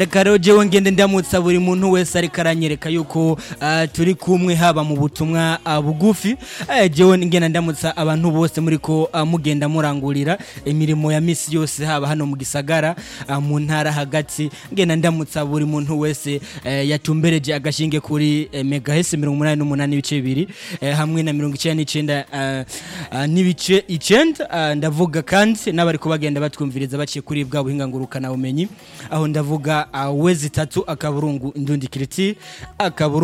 reka rero jewe ngende ndamutsa buri muntu wese ariko aranyereka yuko ah, turi kumwe haba mu butumwa ah, bugufi Eh, jewe ngenda ndamutsa abantu bose muriko ah, mugenda murangurira imirimo ya misi yose haba hano mu gisagara ah, mu ntara hagati ngenda ndamutsa buri muntu wese eh, yatumbereje agashinge kuri eh, megahese mirongo umunani n'umunani ibice bibiri eh, hamwe na mirongo icenda n'icenda ah, ah, n'ibice icenda ah, ndavuga kandi n'abariko bagenda batwumviriza baciye kuri bwa buhinga ngurukana bumenyi aho ndavuga ah, wezi tatu akaburungu indundi kiriti akaburungu